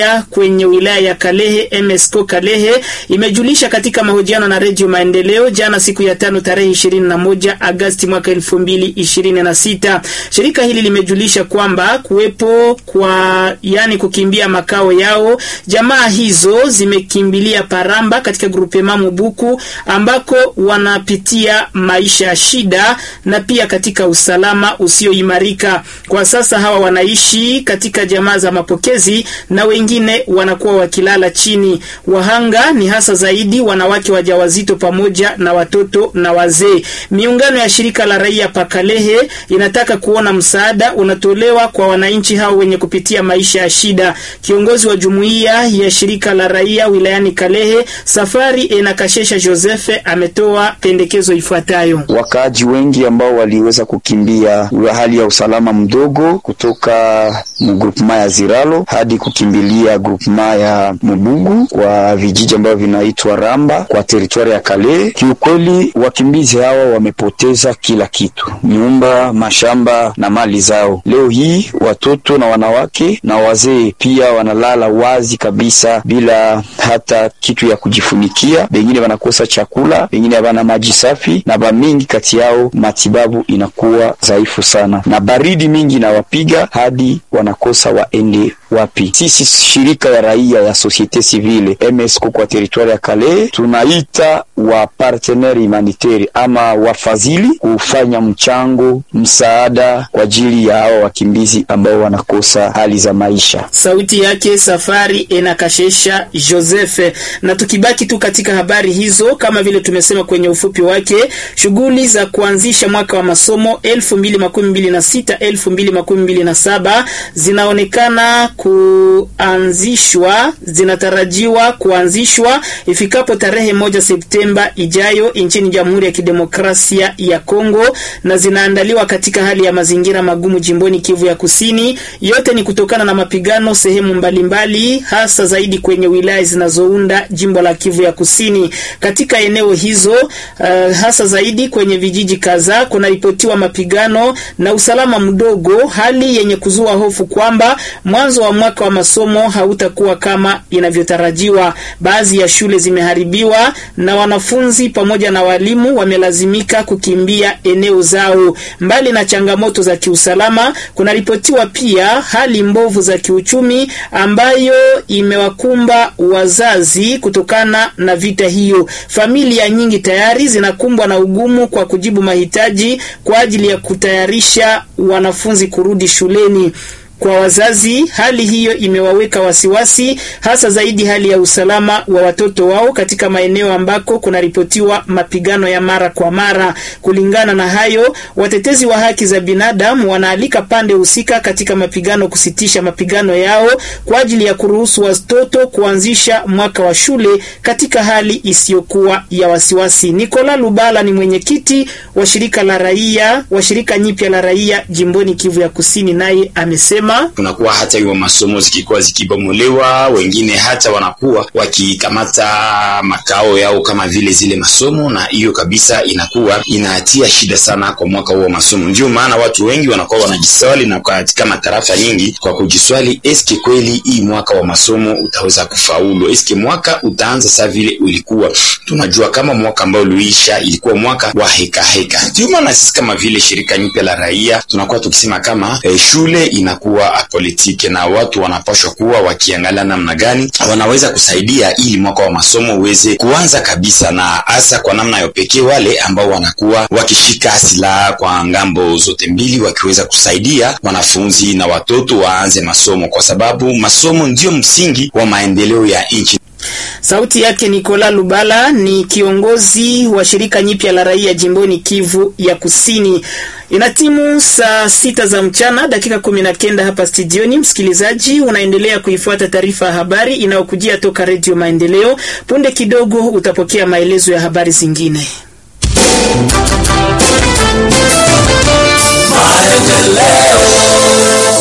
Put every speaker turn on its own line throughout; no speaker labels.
kwenye wilaya ya Kalehe MSCO Kalehe imejulisha katika mahojiano na Redio Maendeleo jana siku ya tano tarehe 21 Agosti mwaka 2026. Shirika hili limejulisha kwamba kuwepo kwa yani kukimbia makao yao, jamaa hizo zimekimbilia Paramba katika grupema Mubuku ambako wanapitia maisha ya shida na pia katika usalama usioimarika. Kwa sasa hawa wanaishi katika jamaa za mapokezi na wengine wanakuwa wakilala chini. Wahanga ni hasa zaidi wanawake wajawazito pamoja na watoto na wazee. Miungano ya shirika la raia Pakalehe inataka kuona msaada unatolewa kwa wananchi hao wenye kupitia maisha ya shida. Kiongozi wa jumuiya ya shirika la raia wilayani Kalehe, Safari Enakashesha Joseph, ametoa pendekezo ifuatayo.
Wakaaji wengi ambao waliweza kukimbia hali ya usalama mdogo kutoka mgrupema ya Ziralo hadi kukimbilia grupema ya Mubugu kwa vijiji ambavyo vinaitwa Ramba kwa teritwari ya Kale. Kiukweli, wakimbizi hawa wamepoteza kila kitu, nyumba, mashamba na mali zao. Leo hii watoto na wanawake na wazee pia wanalala wazi kabisa bila hata kitu ya kujifunikia. Wengine wanakosa chakula, wengine hawana maji safi, na bamingi kati yao matibabu inakuwa dhaifu sana, na baridi mingi inawapiga hadi wanakosa waende wapi. Sisi shirika ya raia ya societe civile MSCO kwa teritwari ya Kale tunaita wa partenaire humanitaire ama wafadhili kufanya mchango msaada kwa ajili ya hao wakimbizi ambao wanakosa hali za maisha.
Sauti yake Safari Enakashesha Joseph. Na tukibaki tu katika habari hizo, kama vile tumesema kwenye ufupi wake, shughuli za kuanzisha mwaka wa masomo 2026 2027 zinaonekana kuanzishwa, zinatarajiwa kuanzishwa ifikapo tarehe moja Septemba ijayo nchini Jamhuri ya Kidemokrasia ya Kongo, na zinaandaliwa katika hali ya mazingira magumu jimboni Kivu ya Kusini. Yote ni kutokana na mapigano sehemu mbalimbali, hasa zaidi kwenye wilaya zinazounda jimbo la Kivu ya Kusini. Katika eneo hizo uh, hasa zaidi kwenye vijiji kadhaa kunaripotiwa mapigano na usalama mdogo, hali yenye kuzua hofu kwamba mwanzo wa mwaka wa masomo hautakuwa kama inavyotarajiwa. Baadhi ya shule zimeharibiwa na wanafunzi pamoja na walimu wamelazimika kukimbia eneo zao. Mbali na changamoto za kiusalama, kunaripotiwa pia hali mbovu za kiuchumi ambayo imewakumba wazazi kutokana na vita hiyo. Familia nyingi tayari zinakumbwa na ugumu kwa kujibu mahitaji kwa ajili ya kutayarisha wanafunzi kurudi shuleni. Kwa wazazi hali hiyo imewaweka wasiwasi, hasa zaidi hali ya usalama wa watoto wao katika maeneo ambako kunaripotiwa mapigano ya mara kwa mara. Kulingana na hayo, watetezi wa haki za binadamu wanaalika pande husika katika mapigano kusitisha mapigano yao kwa ajili ya kuruhusu watoto kuanzisha mwaka wa shule katika hali isiyokuwa ya wasiwasi. Nikola Lubala ni mwenyekiti wa shirika la raia wa shirika nyipya la raia jimboni Kivu ya Kusini, naye amesema
kunakuwa hata hiyo masomo zikikuwa zikibomolewa, wengine hata wanakuwa wakikamata makao yao kama vile zile masomo, na hiyo kabisa inakuwa inatia shida sana kwa mwaka huo wa masomo. Ndio maana watu wengi wanakuwa wanajiswali na katika matarafa nyingi kwa kujiswali, eske kweli hii mwaka wa masomo utaweza kufaulu? Eske mwaka utaanza saa vile ulikuwa? Tunajua kama mwaka ambao uliisha ilikuwa mwaka wa heka heka. Ndio maana sisi kama vile shirika nyipya la raia tunakuwa tukisema kama eh, shule inakuwa apolitike na watu wanapashwa kuwa wakiangalia namna gani wanaweza kusaidia ili mwaka wa masomo uweze kuanza kabisa, na hasa kwa namna ya pekee wale ambao wanakuwa wakishika silaha kwa ngambo zote mbili, wakiweza kusaidia wanafunzi na watoto waanze masomo, kwa sababu masomo ndio msingi wa maendeleo ya nchi.
Sauti yake Nikola Lubala ni kiongozi wa shirika nyipya la raia jimboni Kivu ya Kusini. Ina timu saa sita za mchana dakika kumi na kenda hapa studioni. Msikilizaji, unaendelea kuifuata taarifa ya habari inayokujia toka Redio Maendeleo. Punde kidogo utapokea maelezo ya habari zingine.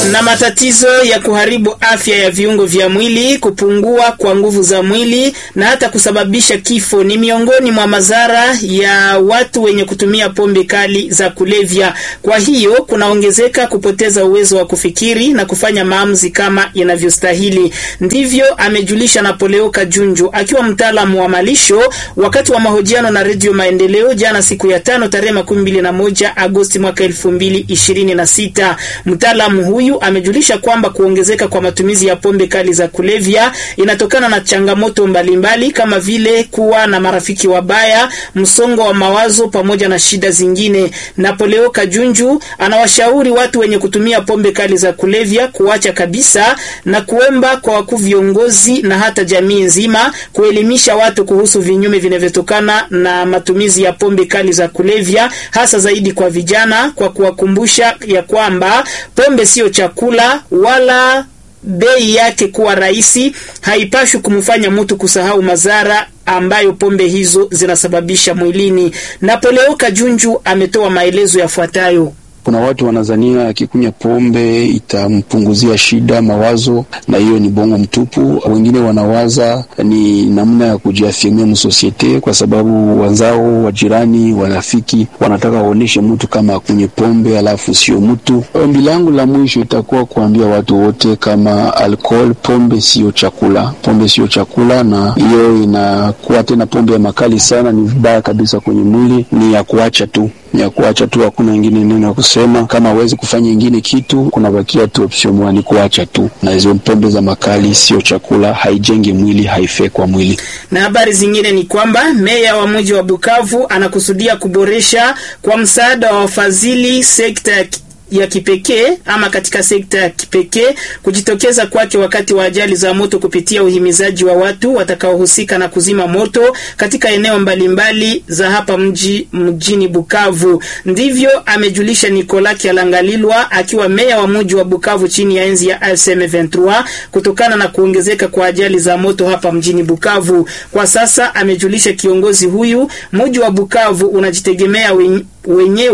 Na matatizo ya kuharibu afya ya viungo vya mwili, kupungua kwa nguvu za mwili na hata kusababisha kifo ni miongoni mwa madhara ya watu wenye kutumia pombe kali za kulevya. Kwa hiyo kunaongezeka kupoteza uwezo wa kufikiri na kufanya maamuzi kama inavyostahili. Ndivyo amejulisha Napoleo Kajunju akiwa mtaalamu wa malisho wakati wa mahojiano na Redio Maendeleo jana siku ya tano tarehe makumi mbili na moja Agosti mwaka elfu mbili ishirini na sita. Mtaalamu huyu amejulisha kwamba kuongezeka kwa matumizi ya pombe kali za kulevya inatokana na changamoto mbalimbali mbali, kama vile kuwa na marafiki wabaya, msongo wa mawazo pamoja na shida zingine. Napoleo Kajunju anawashauri watu wenye kutumia pombe kali za kulevya kuacha kabisa na kuomba kwa wakuu viongozi na hata jamii nzima kuelimisha watu kuhusu vinyume vinavyotokana na matumizi ya pombe kali za kulevya, hasa zaidi kwa vijana, kwa kuwakumbusha ya kwamba pombe sio chakula wala bei yake kuwa rahisi haipashwi kumfanya mtu kusahau madhara ambayo pombe hizo zinasababisha mwilini. Napoleo Kajunju ametoa maelezo yafuatayo.
Kuna watu wanazania akikunywa pombe itampunguzia shida mawazo, na hiyo ni bongo mtupu. Wengine wanawaza ni namna ya kujiafirmia msosiete, kwa sababu wenzao, wajirani, warafiki wanataka waoneshe mtu kama akunywe pombe alafu sio mtu. Ombi langu la mwisho itakuwa kuambia watu wote kama alcohol, pombe sio chakula, pombe sio chakula, na hiyo inakuwa tena pombe ya makali sana, ni vibaya kabisa kwenye mwili, ni ya kuacha tu ya kuacha tu, hakuna ingine neno ya kusema. Kama hawezi kufanya ingine kitu, kunabakia tu option moja, ni kuacha tu. Na hizo pombe za makali sio chakula, haijengi mwili, haifai kwa mwili.
Na habari zingine ni kwamba meya wa mji wa Bukavu anakusudia kuboresha kwa msaada wa wafadhili sekta ya ya kipekee ama katika sekta ya kipekee kujitokeza kwake wakati wa ajali za moto kupitia uhimizaji wa watu watakaohusika na kuzima moto katika eneo mbalimbali mbali za hapa mji mjini Bukavu. Ndivyo amejulisha Nicolas Kialangalilwa akiwa meya wa mji wa Bukavu chini ya enzi ya ASM 23 kutokana na kuongezeka kwa ajali za moto hapa mjini Bukavu. Kwa sasa amejulisha kiongozi huyu mji wa Bukavu unajitegemea wenyewe